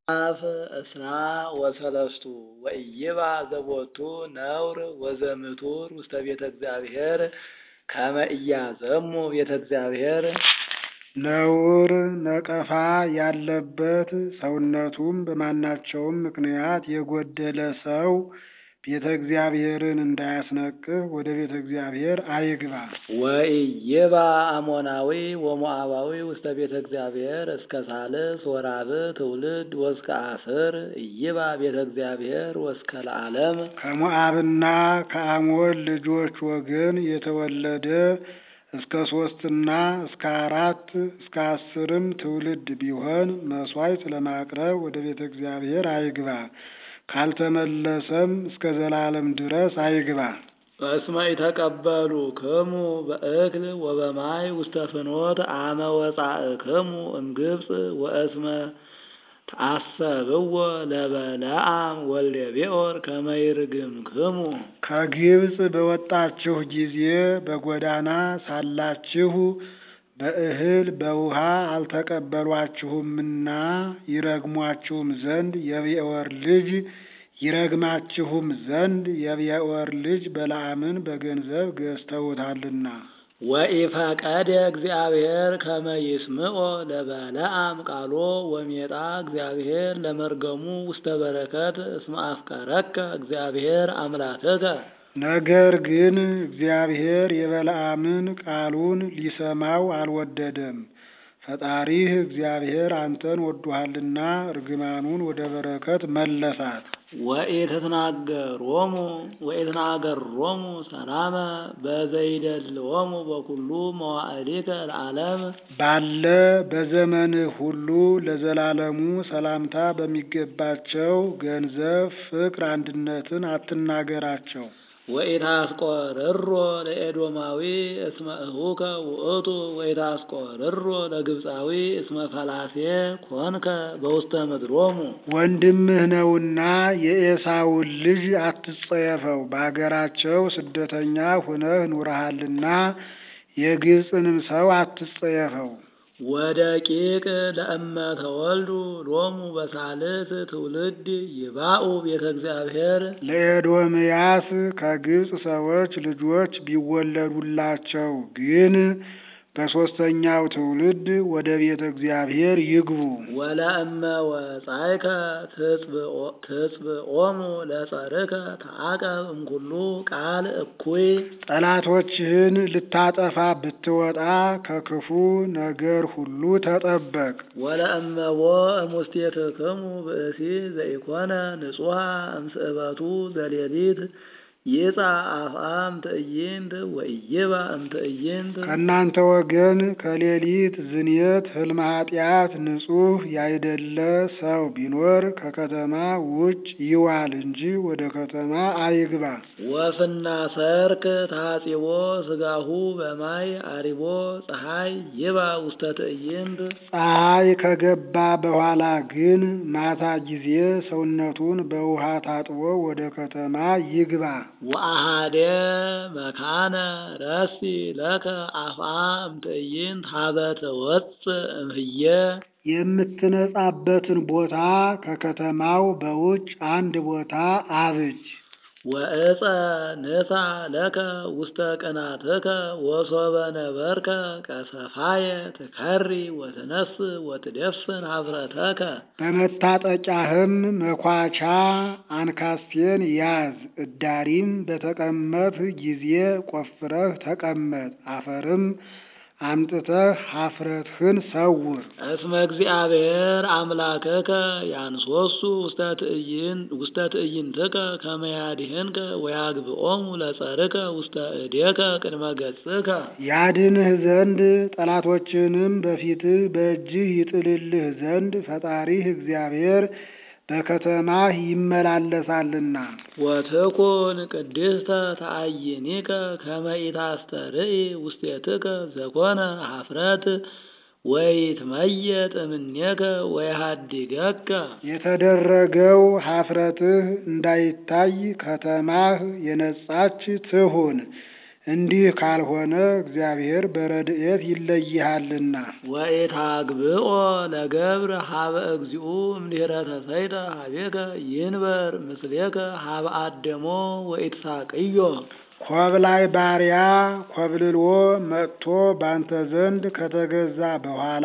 አፍ እስራ ወሰለስቱ ወኢይባ ዘቦቱ ነውር ወዘምቱር ውስተ ቤተ እግዚአብሔር ከመ ኢያዘሙ ቤተ እግዚአብሔር ነውር ነቀፋ ያለበት ሰውነቱም በማናቸውም ምክንያት የጎደለ ሰው ቤተ እግዚአብሔርን እንዳያስነቅፍ ወደ ቤተ እግዚአብሔር አይግባ። ወኢይባ አሞናዊ ወሞዓባዊ ውስተ ቤተ እግዚአብሔር እስከ ሳልስ ወራብዕ ትውልድ ወእስከ አስር ኢይባ ቤተ እግዚአብሔር ወእስከ ለዓለም ከሞዓብና ከአሞን ልጆች ወገን የተወለደ እስከ ሶስትና እስከ አራት እስከ አስርም ትውልድ ቢሆን መሥዋዕት ለማቅረብ ወደ ቤተ እግዚአብሔር አይግባ። ካልተመለሰም እስከ ዘላለም ድረስ አይግባ። እስመ ኢተቀበሉ ክሙ በእክል ወበማይ ውስተ ፍኖት አመ ወጻእክሙ እምግብፅ ወእስመ ተአሰብዎ ለበለዓም ወልደ ቤኦር ከመ ይርግምክሙ ከግብፅ በወጣችሁ ጊዜ በጎዳና ሳላችሁ በእህል በውሃ አልተቀበሏችሁምና ይረግሟችሁም ዘንድ የቤኦር ልጅ ይረግማችሁም ዘንድ የቤኦር ልጅ በለዓምን በገንዘብ ገዝተውታልና። ወኢፈቀደ እግዚአብሔር ከመ ይስምዖ ለበለዓም ቃሎ ወሜጣ እግዚአብሔር ለመርገሙ ውስተ በረከት እስመ አፍቀረከ እግዚአብሔር አምላክከ ነገር ግን እግዚአብሔር የበለዓምን ቃሉን ሊሰማው አልወደደም። ፈጣሪህ እግዚአብሔር አንተን ወዶሃልና እርግማኑን ወደ በረከት መለሳት። ወኢትትናገሮሙ ወኢትናገሮሙ ሰላመ በዘይደልዎሙ በኩሉ መዋዕሊከ ለዓለም ባለ በዘመንህ ሁሉ ለዘላለሙ ሰላምታ በሚገባቸው ገንዘብ፣ ፍቅር፣ አንድነትን አትናገራቸው። ወኢታስቆርሮ ለኤዶማዊ እስመ እሁከ ውእቱ ወኢታስቆርሮ ለግብፃዊ እስመ ፈላሴ ኮንከ በውስተ ምድሮሙ ወንድምህ ነውና የኤሳውን ልጅ አትጸየፈው። በአገራቸው ስደተኛ ሁነህ ኑረሃልና የግብፅንም ሰው አትጸየፈው። ወደቂቅ ለእመ ተወልዱ ሎሙ በሳልስ ትውልድ ይባኡ ቤተ እግዚአብሔር ለኤዶምያስ ከግብፅ ሰዎች ልጆች ቢወለዱላቸው ግን በሦስተኛው ትውልድ ወደ ቤተ እግዚአብሔር ይግቡ። ወለእመ ወጻይከ ትጽብኦሙ ለጸርከ ተአቀብ እምኩሉ ቃል እኩይ ጠላቶችህን ልታጠፋ ብትወጣ ከክፉ ነገር ሁሉ ተጠበቅ። ወለእመቦ እሙስቴትክሙ ብእሲ ዘኢኮነ ንጹሐ እምስእበቱ ዘሌሊት ይጻ አፍአም ትዕይንት ወኢይባ እምትዕይንት ከእናንተ ወገን ከሌሊት ዝንየት ሕልመ ኃጢአት ንጹሕ ያይደለ ሰው ቢኖር ከከተማ ውጭ ይዋል እንጂ ወደ ከተማ አይግባ። ወፍና ሰርክ ታጺቦ ስጋሁ በማይ አሪቦ ፀሐይ ይባ ውስተ ትዕይንት ፀሐይ ከገባ በኋላ ግን ማታ ጊዜ ሰውነቱን በውሃ ታጥቦ ወደ ከተማ ይግባ። ወአሃደ መካነ ረሲ ለከ አፍአ እምትዕይንት ሀበ ትወፅእ እምህየ የምትነጻበትን ቦታ ከከተማው በውጭ አንድ ቦታ አብጅ። ወእፀ ንሳ ለከ ውስተ ቅናትከ ወሶበ ነበርከ ቀሰፋየ ትከሪ ወትነስ ወትደፍን ኀፍረተከ በመታጠቂያህም መኳቻ አንካስቴን ያዝ። እዳሪም በተቀመጥህ ጊዜ ቆፍረህ ተቀመጥ። አፈርም አምጥተህ ኀፍረትህን ሰውር። እስመ እግዚአብሔር አምላከከ ያንሶሱ ውስተ ትዕይንትከ ከመ ያድኅንከ ወያግብኦሙ ለጸርከ ውስተ እዴከ ቅድመ ገጽከ ያድንህ ዘንድ ጠላቶችንም በፊትህ በእጅህ ይጥልልህ ዘንድ ፈጣሪህ እግዚአብሔር በከተማህ ይመላለሳልና። ወትኩን ቅድስተ ተአይኒከ ከመ ኢታስተርኢ ውስቴትከ ዘኮነ ኀፍረት ወይትመየጥ እምኔከ ወይሃድገከ የተደረገው ኀፍረትህ እንዳይታይ ከተማህ የነጻች ትሁን። እንዲህ ካልሆነ እግዚአብሔር በረድኤት ይለይሃልና። ወኢታግብኦ ለገብር ሀበ እግዚኡ እምድኅረ ተሰይጠ ሀቤከ ይንበር ምስሌከ ሀበ አደሞ ወኢትሳቅዮ ኮብላይ ባሪያ ኮብልሎ መጥቶ ባንተ ዘንድ ከተገዛ በኋላ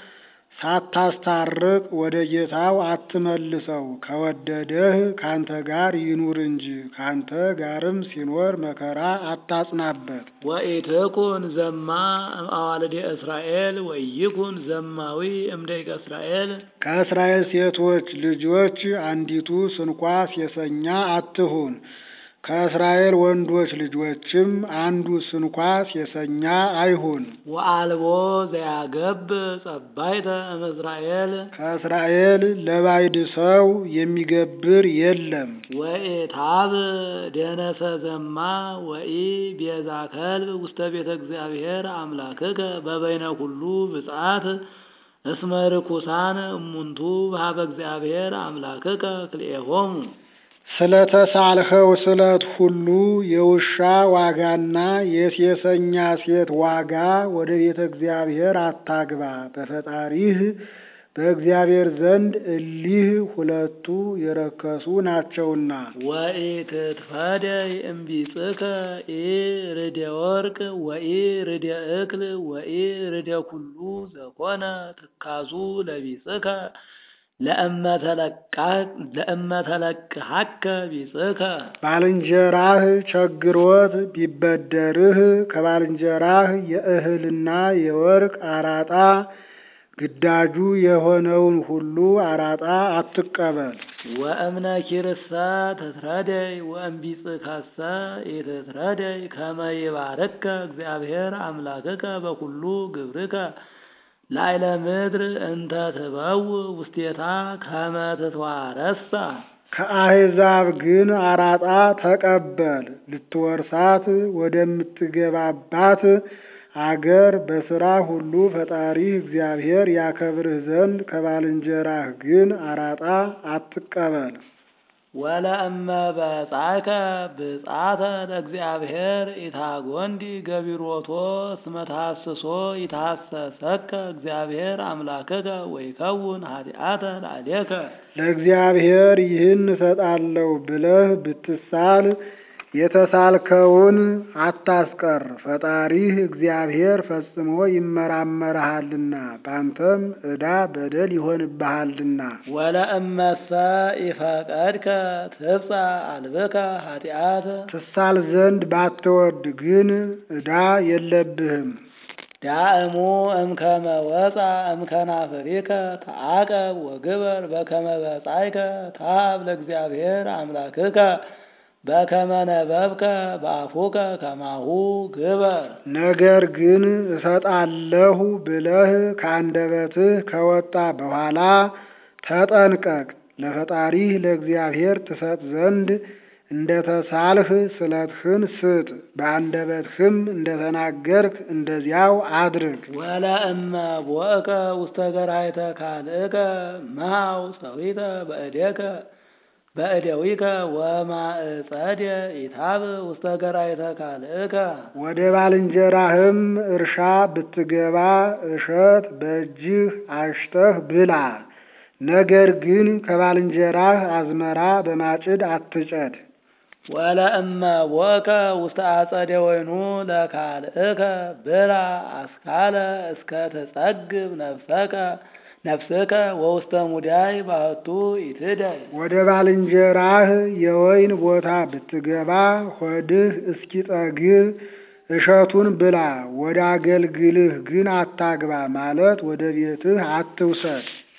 ሳታስታርቅ ወደ ጌታው አትመልሰው። ከወደደህ ካንተ ጋር ይኑር እንጂ ካንተ ጋርም ሲኖር መከራ አታጽናበት። ወኢትኩን ዘማ እምአዋልደ እስራኤል ወይኩን ዘማዊ እምደቂቀ እስራኤል ከእስራኤል ሴቶች ልጆች አንዲቱ ስንኳ ሴሰኛ አትሁን። ከእስራኤል ወንዶች ልጆችም አንዱ ስንኳ ሴሰኛ አይሁን። ወአልቦ ዘያገብ ጸባይተ እምእስራኤል ከእስራኤል ለባዕድ ሰው የሚገብር የለም። ወኢታብ ደነሰ ዘማ ወኢ ቤዛ ከልብ ውስተ ቤተ እግዚአብሔር አምላክከ በበይነ ኩሉ ብፅዓት እስመ ርኩሳን እሙንቱ በሀበ እግዚአብሔር አምላክከ ክልኤሆሙ ስለተሳልኸው ስለት ሁሉ የውሻ ዋጋና የሴሰኛ ሴት ዋጋ ወደ ቤተ እግዚአብሔር አታግባ። በፈጣሪህ በእግዚአብሔር ዘንድ እሊህ ሁለቱ የረከሱ ናቸውና። ወኢትትፈደይ እምቢጽከ ኢ ርደ ወርቅ ወኢ ርደ እክል ወኢ ርደ ኩሉ ዘኮነ ትካዙ ለቢጽከ ለእመተለቅሐከ ቢጽከ ባልንጀራህ ቸግሮት ቢበደርህ ከባልንጀራህ የእህልና የወርቅ አራጣ ግዳጁ የሆነውን ሁሉ አራጣ አትቀበል። ወእምነ ኪርሰ ትትረደይ ወእምቢጽከሰ ኢትትረደይ ከመ ይባርከ እግዚአብሔር አምላክከ በኩሉ ግብርከ ላዕለ ምድር እንተ ትበው ውስቴታ ከመ ትትዋረሳ ከአሕዛብ ግን አራጣ ተቀበል። ልትወርሳት ወደምትገባባት አገር በሥራ ሁሉ ፈጣሪህ እግዚአብሔር ያከብርህ ዘንድ ከባልንጀራህ ግን አራጣ አትቀበል። ወለእመ በጻከ ብጻተ ለእግዚአብሔር ኢታጎንዲ ገቢሮቶ እስመ ተሐስሶ ይትሐሰሰከ እግዚአብሔር አምላክከ ወይከውን ኃጢአተ ላዕሌከ ለእግዚአብሔር ይህን እሰጣለሁ ብለህ ብትሳል የተሳልከውን አታስቀር። ፈጣሪህ እግዚአብሔር ፈጽሞ ይመራመርሃልና ባንተም ዕዳ በደል ይሆንብሃልና። ወለእመሰ ኢፈቀድከ ትብጻ አልብከ ኃጢአት ትሳል ዘንድ ባትወድ ግን ዕዳ የለብህም። ዳእሙ እምከመ ወፃ እምከናፍሪከ ተዓቀብ ወግበር በከመ በጻይከ ታብ ለእግዚአብሔር አምላክከ በከመ ነበብከ በአፉከ ከማሁ ግበር። ነገር ግን እሰጣለሁ ብለህ ከአንደበትህ ከወጣ በኋላ ተጠንቀቅ። ለፈጣሪህ ለእግዚአብሔር ትሰጥ ዘንድ እንደ ተሳልህ ስለትህን ስጥ፣ በአንደበትህም እንደ ተናገርክ እንደዚያው አድርግ። ወለእመ ቦእከ ውስተ ገራይተ ካልእከ መሃው ሰዊተ በእዴከ በእደዊከ ወማእጸደ ኢታብ ውስተ ገራይተ ካልእከ ወደ ባልንጀራህም እርሻ ብትገባ እሸት በእጅህ አሽተህ ብላ። ነገር ግን ከባልንጀራህ አዝመራ በማጭድ አትጨድ። ወለእመ ቦእከ ውስተ አጸደ ወይኑ ለካልእከ ብላ አስካለ እስከ ትጸግብ ነፍሰከ ነፍስከ ወውስተ ሙዳይ ባህቱ ኢትደይ ወደ ባልንጀራህ የወይን ቦታ ብትገባ ሆድህ እስኪጠግብ እሸቱን ብላ። ወደ አገልግልህ ግን አታግባ ማለት ወደ ቤትህ አትውሰድ።